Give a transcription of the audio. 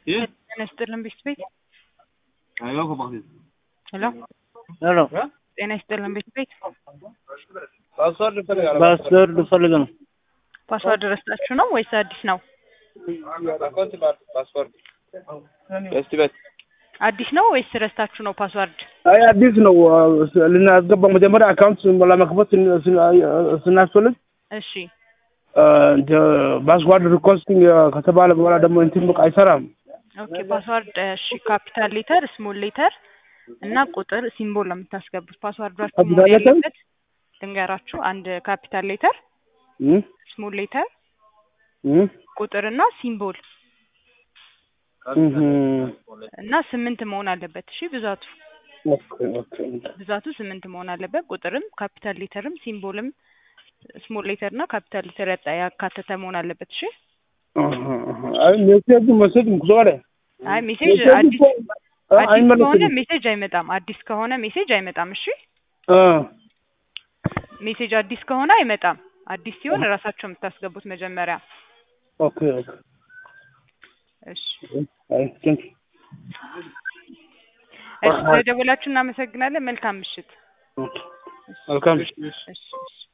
ይህ ጤና ይስጥልን ቤት ቤት አይዋ ኮባክቴ ሄሎ ሄሎ ጤና ይስጥልን ቤት ቤት ፓስወርድ ይፈልጋል። ፓስወርድ ፈልግ ነው። ፓስዋርድ ረስታችሁ ነው ወይስ አዲስ ነው? አካውንት ፓስወርድ እስቲ በት አዲስ ነው ወይስ ረስታችሁ ነው ፓስዋርድ? አይ አዲስ ነው ልናስገባ መጀመሪያ አካውንት ለመክፈት ስን- ስን- ስናስፈልግ እሺ ፓስዋርድ ሪኮስቲንግ ከተባለ በኋላ ደግሞ እንትን በቃ አይሰራም። ኦኬ ፓስዋርድ እሺ ካፒታል ሌተር ስሞል ሌተር እና ቁጥር ሲምቦል ነው የምታስገቡት። ፓስዋርዳችሁ መሆን ካፒታል ሌተር? ያለበት ልንገራችሁ፣ አንድ ካፒታል ሌተር እም? ስሞል ሌተር እም? ቁጥር እና ሲምቦል እም። እና ስምንት መሆን አለበት። እሺ ብዛቱ ኦኬ ኦኬ ብዛቱ ስምንት መሆን አለበት። ቁጥርም ካፒታል ሌተርም ሲምቦልም ስሞል ሌተር እና ካፒታል ሌተር ያጣ- ያካተተ መሆን አለበት። እሺ አሃ፣ አሃ። አይ ሜሴጅ መሰጅ ምኩዛሬ አይ ሜሴጅ አዲስ አዲስ ከሆነ ሜሴጅ አይመጣም። አዲስ ከሆነ ሜሴጅ አይመጣም። እሺ ሜሴጅ አዲስ ከሆነ አይመጣም። አዲስ ሲሆን እራሳቸው የምታስገቡት መጀመሪያ። ኦኬ ኦኬ እሺ አይ ቴንክ እሺ፣ ስለደወላችሁ እናመሰግናለን። መልካም ምሽት። ኦኬ መልካም እሺ እሺ